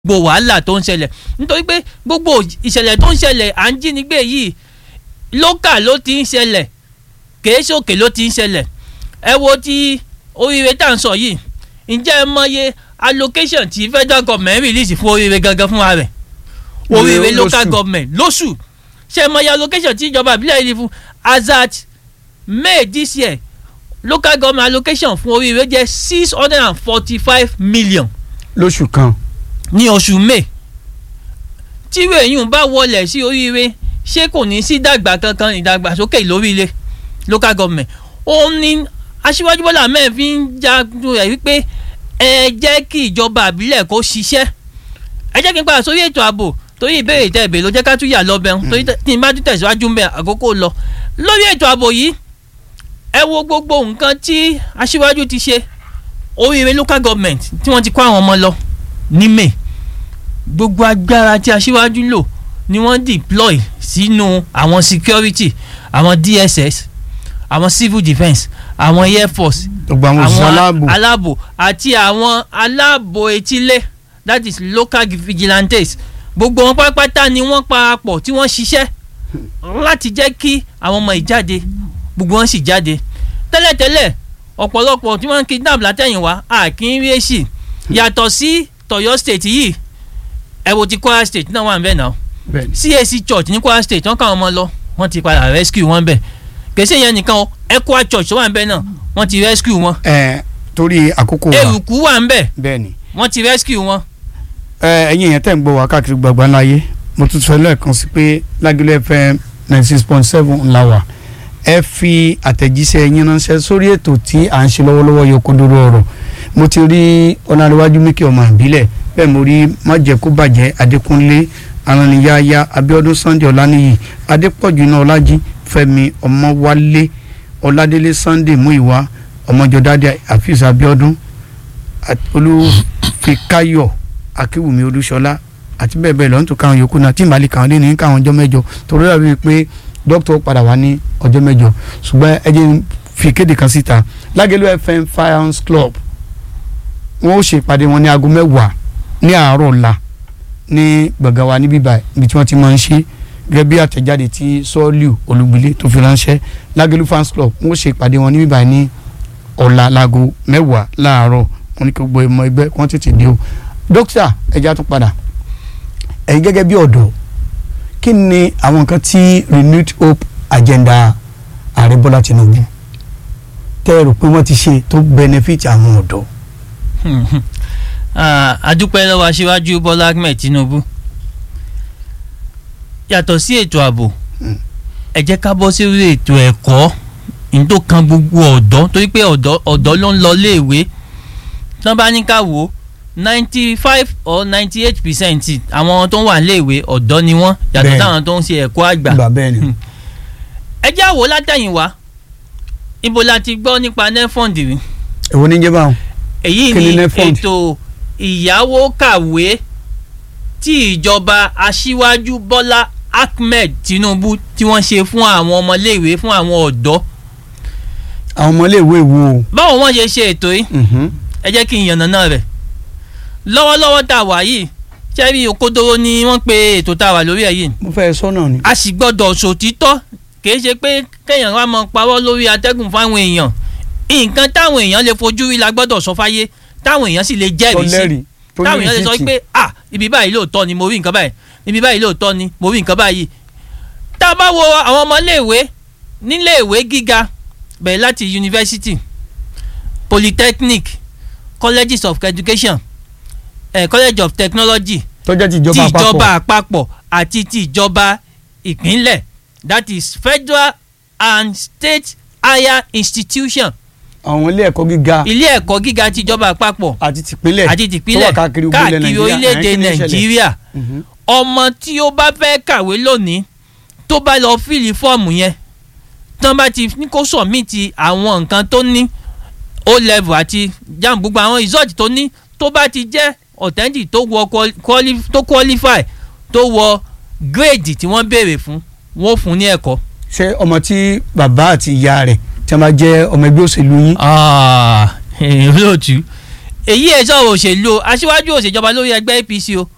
gbogbo wàhálà tó ń ṣẹlẹ̀ nítorí pé gbogbo ìṣẹ̀lẹ̀ tó ń ṣẹlẹ̀ à ń jínigbé yìí lókà ló ti ń ṣẹlẹ̀ kèé sókè ló ti ń ṣẹlẹ̀ ẹ wo ti oríire tá à ń sọ yìí ǹjẹ́ ẹ mọye allocation tí federal government release fún oríire gangan fúnra rẹ̀ oríire local government lóṣù ṣe mọye allocation tí ìjọba ìbílẹ̀ yìí fún as at may this year local government allocation fún oríire jẹ́ six hundred and forty five million lóṣù kan ní oṣù may tíwé èyún bá wọlé sí oríire ṣé kò ní sí dàgbà kankan ìdàgbàsókè lóríire local government òun ni aṣíwájú bọ́lá mẹ́rin fi ń jagun rẹ̀ wípé ẹ jẹ́ kí ìjọba àbílẹ̀ kó ṣiṣẹ́ ẹ jẹ́ kí n padà sórí ètò ààbò torí ìbéèrè tẹ̀ bèèrè ló jẹ́ ká tún yà lọ bẹ̀rù torí tí n bá tún tẹ̀síwájú ń bẹ àkókò lọ lórí ètò ààbò yìí ẹ wo gbogbo nǹkan tí aṣíwájú ti ṣe oríire local government tí wọ́n ti kó àwọn ọmọ lọ ní may gbogbo agbára tí aṣíwájú lò ni wọ́n deploy sínú àwọn security àwọn dss àwọn civil defence àwọn air force gbogbo àwọn òṣìṣẹ́ aláàbò aláàbò àti àwọn aláàbò etílé that is local vigilantes gbogbo wọn pátápátá ni wọ́n parapọ̀ tí wọ́n ṣiṣẹ́ láti jẹ́ kí àwọn ọmọ ìjáde gbogbo wọn sì jáde tẹ́lẹ̀tẹ́lẹ̀ ọ̀pọ̀lọpọ̀ tí wọ́n ń kidnap látẹ̀yìnwá àkín rí èsì yàtọ̀ sí tọ̀yọ́ state yìí ẹ wo ti kwara state náà wà ń bẹ̀ náà cac church ní kwara state wọ́n káwọn ọmọ lọ wọ́n ti padà rescue wọn bẹ̀ kèsì yẹn nìkan o ekwa church tó wà ń bẹ̀ náà wọ́n ti rescue wọn. ẹ torí àkókò wa eruku wà ń bẹ̀ bẹ́ẹ̀ni wọ́n ti rescue wọn. ẹ ẹ̀yin yẹn tẹ́ ń gbọ́ wá káàkiri gbàgbà láyé mo tún sọ lẹ́ẹ̀kan sí pé lágìlẹ̀ fm ninety six point seven ńlá wà ẹ fi àtẹ̀jíṣẹ́ yín ránṣẹ́ sórí ètò tí à ń ṣe lọ́wọ́lọ́wọ́ yọ kódóró ọ̀rọ̀ mo ti rí ọ̀nàdéwájú míkì ọmọ ìbílẹ̀ bẹ́ẹ̀ mo rí májẹ̀kúbàjẹ́ adékúnlé araniyaya abiodun sunday ọláníyì adépọ̀jù iná ọlájí fẹ́mi ọmọwálé ọládélé sunday muiwa ọmọjọdádé àfíìsì abiodun olùfikáyọ̀ akíwùmí olúṣọlá àti bẹ́ẹ̀ bẹ́ẹ̀ lọ́n tó káwọn yòókù náà tí ìmàlẹ̀ káwọn lé ní káwọn ọjọ́ mẹ́jọ torí rẹ̀ bíi pé dókítà padà wá ní ọjọ́ mẹ́jọ ṣùgbọ́n ẹ jẹ́ fi kéde kan síta lágẹ̀lú fm firearms club wọ́n ó ṣèpàdé wọn ní aago mẹ́wàá ní àárọ̀ ọ̀la ní gbọ̀ngàn wa níbí báyìí ibi tí wọ́n ti máa ń ṣe gẹ́gẹ́ bí àtẹ̀jáde tí sọ́ọ́lù olùgbìlẹ̀ tó fi ránṣẹ́ lágẹ̀lú fans club wọ́n ó ṣèpàdé wọn níbí báyìí ní ọ̀la láago mẹ́wàá láàárọ̀ wọn ní kí gbogbo ẹmọ ẹgbẹ́ wọn tètè dé o dókítà ẹja tún padà ẹ̀yin gẹ́gẹ́ bí ọ̀dọ́ kí ni àwọn nǹkan tí renewed hope agenda ààrẹ bọ́lá tinubu tẹ́ ẹ rò pé wọ́n ti ṣe tó benefit àwọn ọ̀dọ́. adúpẹ́ lọ́wọ́ aṣíwájú bọ́lá ahmed tinubu yàtọ̀ sí ètò ààbò ẹ jẹ́ ká bọ́ sí ètò ẹ̀kọ́ ní tó kan gbogbo ọ̀dọ́ torí pé ọ̀dọ́ ló ń lọ léèwé tí wọ́n bá ní ká wò ó ninety five or ninety eight percent àwọn tó ń wà léèwé ọ̀dọ́ ni wọ́n yàtọ̀ táwọn tó ń ṣe ẹ̀kọ́ àgbà. ẹ jẹ́ àwò látẹ̀yìnwá ibo la ti gbọ́ nípa nefond rí. èwo ní jẹ́ báwọn. èyí ni ètò ìyàwó kàwé tí ìjọba aṣíwájú bọ́lá ahmed tinubu tí wọ́n ṣe fún àwọn ọmọléèwé fún àwọn ọ̀dọ́. àwọn ọmọléèwé wo. báwo wọ́n ṣe ṣe ètò yìí ẹ jẹ́ kí n yànnàná rẹ̀ lọ́wọ́lọ́wọ́ tá a wà yìí ṣebí òkodoro ni wọ́n pe ètò tá a wà lórí ẹ̀ yìí. mo fẹ́ sọ́nà ni. a sì gbọ́dọ̀ sòtítọ́ kì í ṣe pé kéèyàn wá mọ parọ́ lórí atẹ́gùn fáwọn èèyàn nǹkan táwọn èèyàn lè fojú rí la gbọ́dọ̀ sọ fáyé táwọn èèyàn sì lè jẹ́rìí sí táwọn èèyàn lè sọ pé ah ibi báyìí lóòótọ́ ni mo rí nǹkan báyìí ibi báyìí lóòótọ́ ni mo rí nǹkan báyìí. tá a bá wo àwọn ọmọléèwé níléèwé gíga bẹ̀rẹ̀ láti yunifásitì polytechnic colleges of education eh, college of technology tó jẹ́ tìjọba àpapọ̀ tìjọba àpapọ̀ àti tìjọba ìpínlẹ̀ that is federal and state higher institution. àwọn ilé ẹ̀kọ́ gíga ilé ẹ̀kọ́ gíga tìjọba àpapọ̀ àti tìpínlẹ̀ àti tìpínlẹ̀ káàkiri orílẹ̀-èdè nàìjíríà ọmọ tí ó bá fẹ́ kàwé lónìí tó bá lọ fíìlì fọ́ọ̀mù yẹn tán bá ti ní kó sọ̀mìtì àwọn nǹkan tó ní o level àti jam gbogbo àwọn result tó ní tó bá ti jẹ́ authentic tó wọ quali tó qualify tó wọ grade tí wọ́n béèrè fún wọ́n fún ní ẹ̀kọ́. ṣé ọmọ tí bàbá àti ìyá rẹ̀ tí wọ́n bá jẹ́ ọmọ ẹgbẹ́ òṣèlú yín. olóòtú èyí ẹ̀ sọ̀rọ̀ òṣèlú aṣíwájú òṣèjọba lórí ẹgbẹ́ APC o